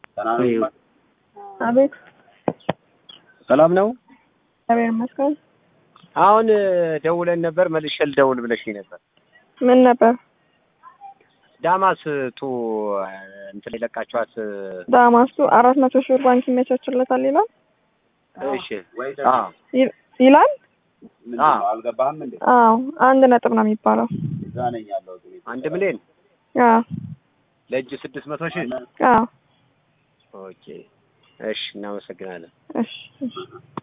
አቤት ሰላም ነው። እግዚአብሔር ይመስገን። አሁን ደውለን ነበር፣ መልሼ ልደውል ብለሽኝ ነበር። ምን ነበር? ዳማስ ቱ እንትን የለቃችኋት ዳማስቱ አራት መቶ ሺህ ብር ባንክ ይመቻችለታል ይላል እሺ። አዎ ይል- ይላል። አዎ አልገባህም እንዴ? አዎ አንድ ነጥብ ነው የሚባለው። እዛ ነኝ ያለሁት እኔ። አንድ ሚሊዮን አዎ ለእጅ ስድስት መቶ ሺህ አዎ ኦኬ። እሺ እናመሰግናለን። እሺ እሺ